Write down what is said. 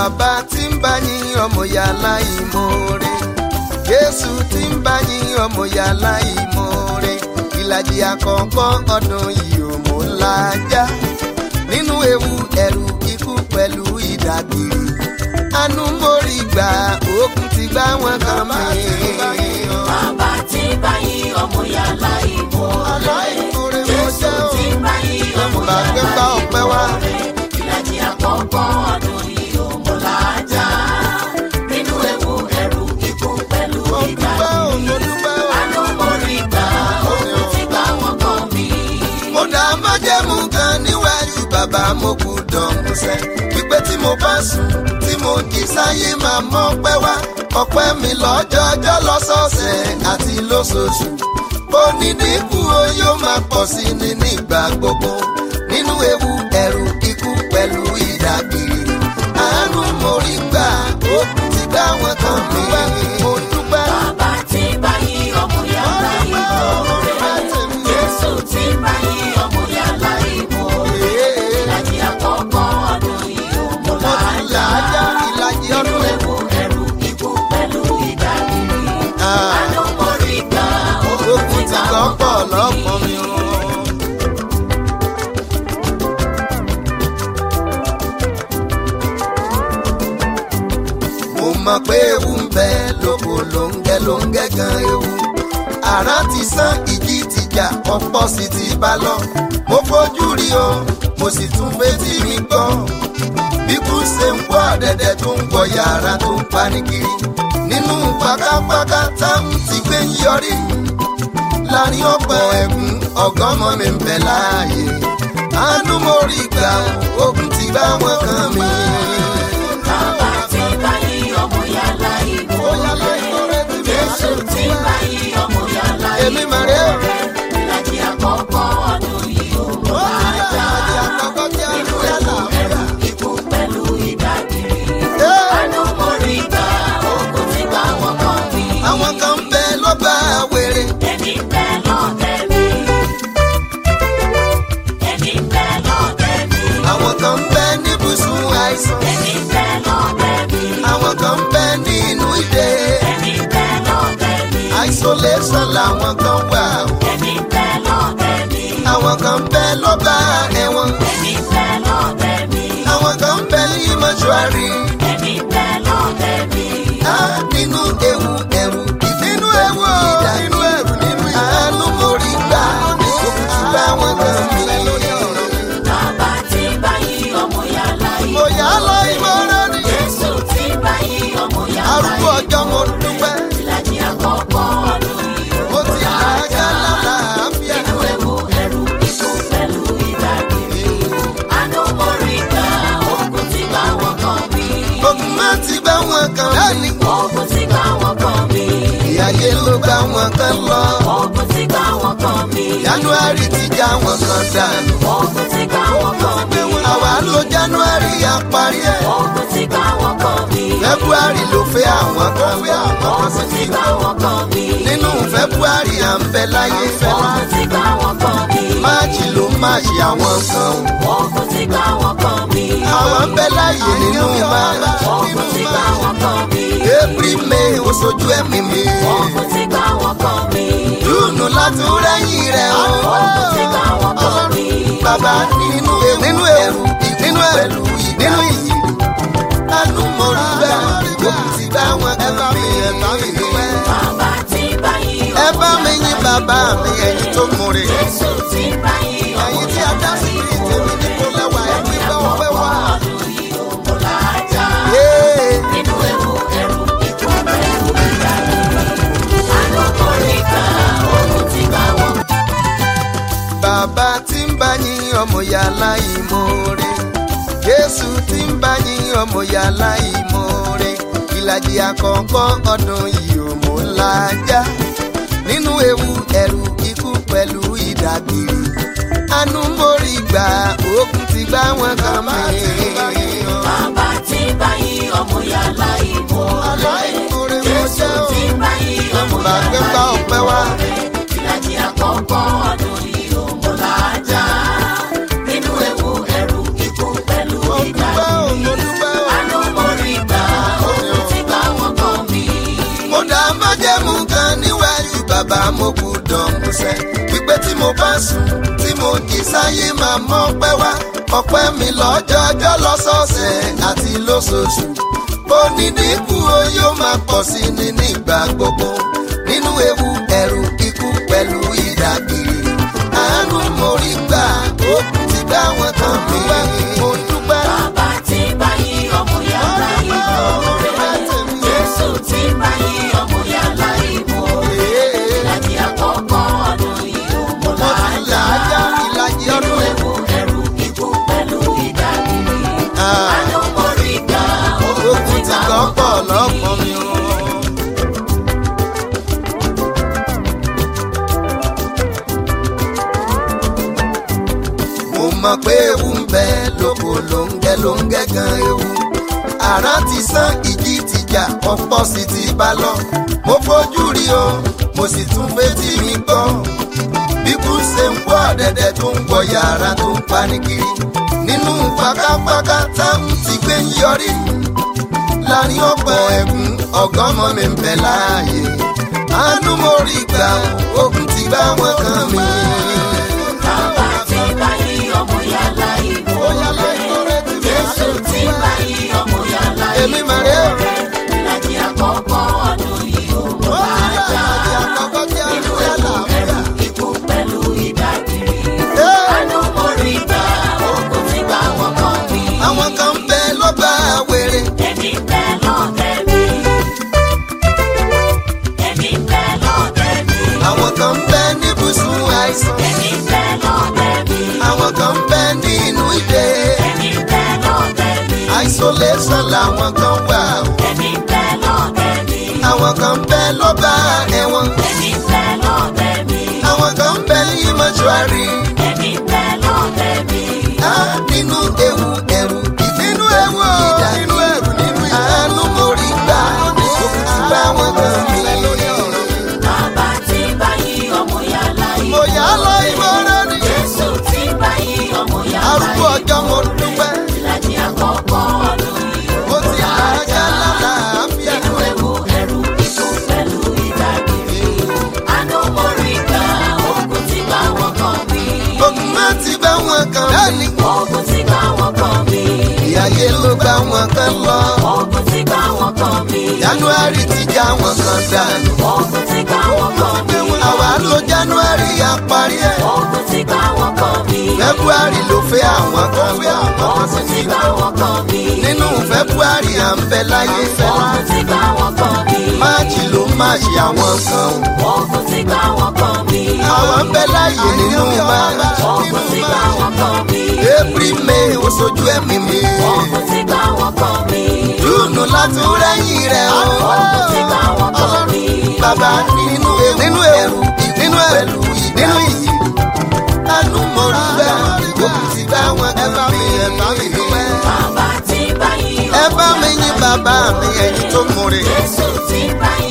bàbá tí ń bá yín ọmọ yàrá ìmoore jésù tí ń bá yín ọmọ yàrá ìmoore ìlàjì àkọ́kọ́ ọdún yìí ò mú lájà nínú ewu ẹ̀rù ikú pẹ̀lú ìdàgbìrì àánú mórí gbà òkun ti gbá wọn kan mí. Bàbá tí báyìí ọmọ yàrá ìbò rẹ̀. Jésù tí báyìí ọmọ Bàgbé yàrá bá ìbò ọpẹ́ wá. rẹ̀. Ìlàjì àkọ́kọ́ ọdún yìí ò mú lájà. Nínú ewu ẹ̀rù ikú pẹ̀lú Mo dúpẹ́ ìgbà. o, mo dúpẹ́ o. Àánú mórí gbà òkú ti gbá wọn kan mí. mo dá májẹ̀mú kan níwájú bàbá mo kú dọ̀mùsẹ̀ wípé tí mo bá sùn tí mo jí sáyé máa mọ́ pẹ́ wá ọpẹ́ mi lọ́jọ́jọ́ lọ́sọ̀ọ̀sẹ̀ àti lóṣooṣù ó ní dínkù o yóò máa pọ̀ sí ni nígbà gbogbo nínú ewu ẹ̀rù ikú pẹ̀lú ìdàgbìrì àánú mo rí gbà ó ti gbá wọn kan mi mo dúpẹ́. Bàbá tí báyìí ọmọ yàrá ìbò rẹ̀. Jésù tí báyìí ọmọ yàrá ìbò rẹ̀. Ìlàjì àkọ́kọ́ ọdún yìí ò mú mo ti là á já lájà. ìlàjì Nínú ọdún ewu ẹ̀rù ikú pẹ̀lú ìdàgbìrì. Ah. Àánú mórí gbà Ogun ti kàn pọ̀ lọ́pọ̀ mi o. Mo mọ̀ pé ewu ń bẹ lóko lóńgẹ́ lóńgẹ́ gan ewu. Àrá ti sán ìjì ti jà ọ̀pọ̀ sì ti bá lọ. Mo fojú rí o, mo sì tún fetí mi gbọ́. Bíkú ṣe ń wọ́ dẹ̀dẹ̀ tó ń wọ yàrá tó ń pani kiri. Nínú pákápáká táwọn ti gbé ń yọrí láàrin ọ̀pọ̀ ẹ̀gún ọ̀gọ́mọ mi ń bẹ láàyè. àánú mo rí gbà ogun ti bá wọn kan mi. Bàbá tí báyìí ọmọ yàrá ìbò Ó yàrá ìbò rẹ̀ ti bí Jésù tí báyìí ọmọ yàrá Èmi ìbò mà rè é. rẹ̀. Ìlàjì àkọ́kọ́ ọdún yìí ò mú ó ti lájà. láàyè àkọ́kọ́ tí a ń Nínú rí ewu àlàáfíà. ẹ̀rù ikú pẹ̀lú ìdàgbìrì. Ẹ́, Àánú mórí gbà òkú ti gbá wọn kan mí. àwọn kan ń bẹ ló bá wèrè. Èmi ń bẹ lọ́dẹ̀ mi. Èmi ń bẹ lọ́dẹ̀ mi. àwọn kan ń bẹ níbùsùn àìsàn. Èmi ń bẹ lọ́dẹ̀ mi. àwọn kan ń bẹ nínú ìdè. Èmi ń bẹ lọ́dẹ̀ mi. isolation làwọn kan wà. Èmi ń bẹ lọ́dẹ̀ mi. àwọn kan ń bẹ ló bá ẹ̀wọ̀n. Èmi ń bẹ lọ́dẹ̀ mi. àwọn kan ń bẹ ní mọ́ṣúárì. Èmi ń bẹ lọ́dẹ̀ mi. á nínú ewu ẹ̀rù nínú ewu nínú ẹ̀rù nínú àánú mo rí gbà òkùnkùn bá wọn kan mi. Bàbá tí báyìí ọmọ yàrá mo yìí. yà á lọ ìmọ̀ràn ni Jésù tí báyìí ọmọ yàrá arúgbó yìí. ọjọ́ mo dúpẹ́ Ìlàjì àkọ́kọ́ ọdún yìí mo ti là á já lálàáfíà. Nínú ewu ẹ̀rù ikú pẹ̀lú ìdàgbìrì. Àánú mórí gbà òkú ti gbá wọn kan mí. ogun má ti bá wọn kan lẹ́ni Òkú ti gbá wọn kan mí. ìyáyé ló bá wọn kan lọ Òkú ti gbá wọn kan mí. january ti já wọn kan dànù Òkú ti gbá wọn kan mí. àwa ló january àparí ẹ̀ Òkú ti gbá wọn kan mí. february ló fẹ́ àwọn kan fẹ́ àwọn kan Òkú sì ti ti gbá wọn kan mí. nínú february à ń bẹ láyé fẹ́ Òkú ti gbá wọn kan mí. máàcì ló máàcì àwọn kan o. Òkú ti gbá wọn kan mí. àwọn ń bẹ láàyè nínú máàcì Òkú ti gbá wọn kan mí. april may ó sojú ẹ̀mí mi Òkú ti gbá wọn kan mí. júùnù láti rẹ́yìn rẹ̀ o. Òkú ti gbá wọn kan mí. bàbá nínú ewu nínú ewu nínú ẹ̀rù nínú ìyì lánú mo rí bẹ́ẹ̀ òkú ti bá wọn kan mi ẹ bá mi dúpẹ́. Bàbá tí báyìí ẹ bá mi yín bàbá mi ẹ̀yin tó múre Jésù tí báyìí ọmọ ẹ̀yin tí a dá sí ní tèmi ní kó lẹ́wà ẹ̀ ní bá wọn fẹ́ wá. ọdún yìí ó mú lájà. Yéé. Nínú ewu ẹ̀rù ikú pẹ̀lú ìdàgbìrì. Àánú mórí gbà òkú ti gbá wọn bàbá tí ń bá yín ọmọ yàrá ìmoore jésù tí ń bá yín ọmọ yàrá ìmoore ìlàjì àkọ́kọ́ ọdún yìí ò mú lájà nínú ewu ẹ̀rù ikú pẹ̀lú ìdàgbìrì àánú mórí gbà òkun ti gbá wọn kan mi. Bàbá tí báyìí ọmọ yàrá ìbò Aláìmoore rẹ̀. mo Jésù jẹ́ o. tí báyìí ọmọ Bàgbé yàrá bá ìbò ọpẹ́ wá. rẹ̀. Ìlàjì àkọ́kọ́ ọdún yìí ó mú lájà. Nínú ewu ẹ̀rù ikú pẹ̀lú mo dúpẹ́ o ìdàgbìrì. mo dúpẹ́ o. Àánú mórí tí mo bá sùn tí mo jí sáyé máa mọ́ pẹ́ wá ọpẹ́ mi lọ́jọ́jọ́ lọ́sọ̀ọ̀sẹ̀ àti lóṣooṣù onídìíkù o yóò máa pọ̀ sí ni nígbà gbogbo nínú ewu ẹ̀rù ikú pẹ̀lú ìdàgìrì àánú mo rí gbà ó ti dá wọn tán mi mo dúpẹ́. Bàbá tí báyìí ọmọ yàrá ìmọ̀ Jésù tí báyìí ọmọ yàrá ìmọ̀ ìlàjì àkọ́kọ́ ọdún yìí ó mọ̀ mo ti là á já láàjà. ìlàjì Nínú ọdún ewu ẹ̀rù ikú pẹ̀lú ìdágìrì. Ah. Àánú mo rí gbà ogun ti kọ́ pọ̀ lọ́pọ̀ mi o. mo mọ̀ pé ewu ń bẹ lóko lóńgẹ́ lóńgẹ́ gan ewu àrá ti sán ìjì ti jà ọ̀pọ̀ sì ti bá lọ mo fojú rí o mo sì tún fetí mi gbọ́ bíkú ṣe ń wọ ọ̀dẹ̀dẹ̀ tó ń wọ yàrá tó ń pani kiri nínú pákápáká táwọn ti gbé ń yọrí láàrin ọ̀pọ̀ ẹ̀gún ọ̀gọ́mọ mi ń bẹ láàyè àánú mo rí gbà ogun ti bá wọn kàn mí. Bàbá tí báyìí ọmọ yàrá ìmọ̀ Ó yálà ìkórè tí mi Jésù tí báyìí ọmọ yàrá Èmi mà rè é. ìlàjì àkọ́kọ́ ọdún yìí ó mọ̀ ó ti láàjà. rà àdì àkọ́kọ́ tí a Nínú lù ẹ́ ewu làbúrà. ẹ̀rù ikú pẹ̀lú ìdágìrì. Ẹ́. Àánú mo rí gbà ogun tí bá wọn kàn mí. àwọn kan ń bẹ lọ́gbà wèrè Èmi bẹ lọ́dẹ mi. Èmi bẹ lọ́dẹ mi. àwọn kan ń bẹ níbùsùn àìsàn Èmi bẹ lọ́dẹ mi. àwọn kan ń bẹ nínú ìdè Èmi bẹ lọ́dẹ mi. isolation làwọn kan wà o. Èmi bẹ lọ́dẹ mi. àwọn kan ń bẹ lọ́gbà ẹ̀wọ̀n Èmi bẹ lọ́dẹ mi. àwọn kan ń bẹ ní mọ́ṣúárì. Èmi bẹ lọ́dẹ mi. Á nínú ewu ẹ̀rù nínú ewu ìdá nínú ẹ̀rù nínú ìdá àánú mo rí gbà òkú ti bá wọn kàn mí. Bàbá tí báyìí ọmọ yàrá mo yìí. yà á lọ ìmọ̀ràn ni Jésù tí báyìí ọmọ yàrá arúgbó yìí. ọjọ́ mo dúpẹ́ Ìlàjì àkọ́kọ́ ọdún yìí ó mo ti àájá lálàáfíà. Nínú ewu ẹ̀rù ikú pẹ̀lú ìdágìrì. Àánú mo rí gbà ogun tí bá wọn kàn mí. ogun má ti bá wọn kàn mí. Ogun tí bá wọn kàn mí. ìyáyé ló bá wọn kàn lọ. Ogun tí bá wọn kàn mí. january ti já wọn kan dànù. Ogun tí bá wọn kàn mí. àwa lo january àparí ẹ̀. Ogun tí bá wọn kàn mí. february ló fẹ́ àwọn kan lọ. Ogun tí bá wọn kàn mí. nínú february à ń bẹ láyé fẹ́ lá. Ogun tí bá wọn kàn mí. máàjì ló máa ṣe àwọn kan. Ogun tí bá wọn kàn mí. àwọn ń bẹ láyé nínú máa. Ogun tí bá wọn kàn mí. april may ó sojú ẹ̀mí mi. Ogun tí bá wọn kàn mí. júùnù látún rẹ́yìn rẹ̀ o. Ogun tí bá wọn kàn mí. bàbá nínú ewu nínú ẹrù nínú ẹrù nínú ìyí. àánú mo rí gbà òkú ti bá wọn kàn mí. ẹ bá mi dúpẹ́. Bàbá tí báyìí ẹ bá mi yín bàbá mi ẹ̀yin tó múre. Jésù tí báyìí